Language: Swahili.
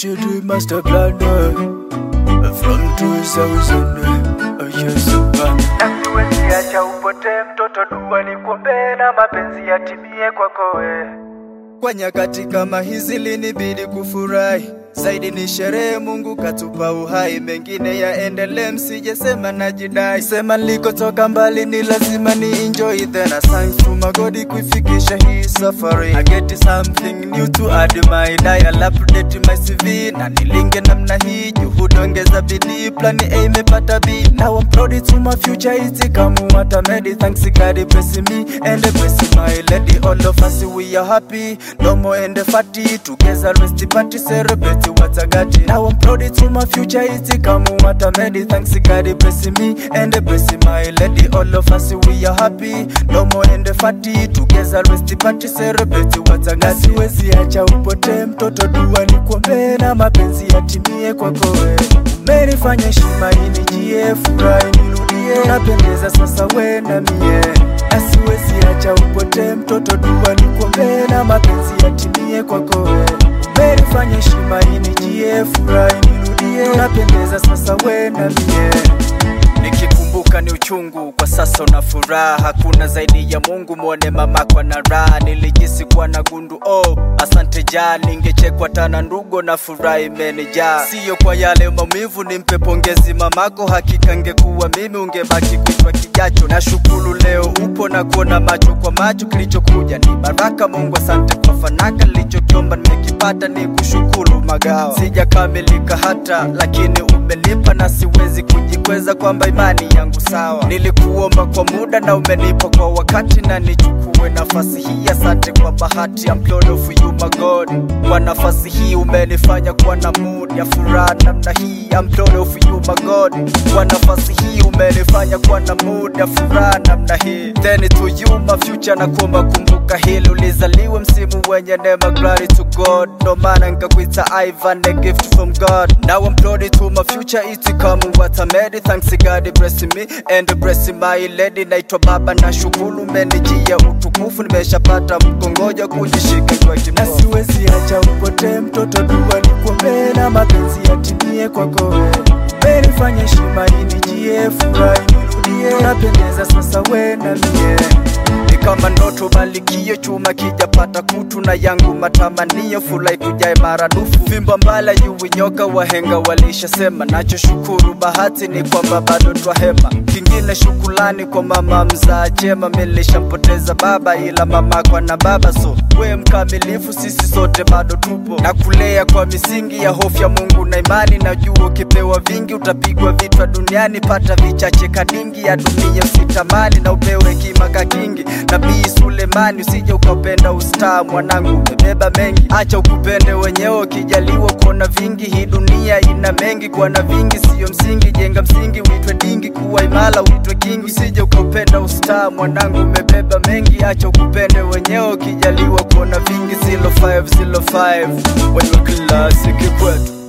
HD master plan uh, from 2000 uh, yes, uh, na siwezi acha upotee mtoto, dua nikuombee na mapenzi yatimie kwako wewe. Kwa nyakati kama hizi linibidi kufurahi zaidi, ni sherehe Mungu katupa uhai, mengine yaendelee, msijesema najidai. Sema nilikotoka mbali, ni lazima ni enjoy then I thanks to my God kuifikisha hii safari. I get something new to add my dial, update my CV na nilinge namna hii, juhudi ongeza bidii, plani A imepata B. Now I'm proud to my future, it's come what I made. Thanks God bless me and bless my lady. All of us we are happy, no more and fatty. Together rest party celebrate what I got. Now I'm proud to my future, it's come what I made. Thanks God bless me and bless my lady. All of us we are happy, no more and fatty. Together rest party celebrate what I got. Siwezi acha upotee mtoto, dua nikuombee na mapenzi yatimie kwako wewe. Umenifanya heshima inijie, furahi nirudie, tunapendeza sasa we na mie, na siwezi acha upotee mtoto, dua nikuombee na mapenzi yatimie kwako wewe. Umenifanya heshima inijie, furahi nirudie, tunapendeza sasa we na mie Nikikumbuka ni uchungu, kwa sasa una furaha, hakuna zaidi ya Mungu. Mwone mama kwa na raha, nilijisi kuwa na gundu. Oh, asante ja, ningechekwa tana ndugo na furaha imenijaa. Siyo kwa yale maumivu, nimpe pongezi mamako, hakika ngekuwa mimi ungebaki kichwa kijacho. Na shukuru leo upo na kuona macho kwa macho, kilichokuja ni baraka. Mungu asante kwa fanaka, nilichokiomba nimekipata, ni kushukuru magawa. Sijakamilika hata, lakini umelipa na siwezi kujikweza kwamba imani yangu sawa. Nilikuomba kwa muda na umenipa kwa wakati, na nichukue nafasi hii. Asante kwa bahati, I'm proud of you my God. Kwa nafasi hii umenifanya kuwa na mood ya furaha namna hii, I'm proud of you my God. Kwa nafasi hii umenifanya kuwa na mood ya furaha namna hii, then to you my future, na kuomba kumbuka hili, ulizaliwe msimu wenye neema, glory to God. Ndo maana nikakuita Ivan, a gift from God. Now I'm proud to my future, it's come what I made. Thanks God bless me and bless my lady. Naitwa baba na shukuru, umenijia utukufu, nimeshapata mkongoja kujishika kwa kimoja. Na siwezi acha upotee mtoto, dua nikuombee na mapenzi yatimie kwako wewe. Umenifanya heshima inijie, furahi nirudie, tunapendeza sasa we na mie ni kama ndoto malikio chuma kijapata kutu na yangu matamanio fulai kujae maradufu vimba mbala yuwi nyoka wahenga walishasema nacho shukuru bahati ni kwamba bado twahema kingine shukulani kwa mama mzaa chema milishampoteza baba ila mama kwa na baba so we mkamilifu sisi sote bado tupo na kulea kwa misingi ya hofu ya Mungu na imani najua ukipewa vingi utapigwa vitwa duniani pata vichache kadingi ya dunia usitamani na upewe kimaka kingi Nabii Sulemani, usije ukapenda ustaa, mwanangu umebeba mengi, acha ukupende wenyewe, ukijaliwa kuona vingi. Hii dunia ina mengi, kuwa na vingi siyo msingi. Jenga msingi uitwe dingi, kuwa imala uitwe kingi. Usije ukapenda ustaa, mwanangu umebeba mengi, acha ukupende wenyewe, ukijaliwa kuona vingi. 0505 wenye klasiki kwetu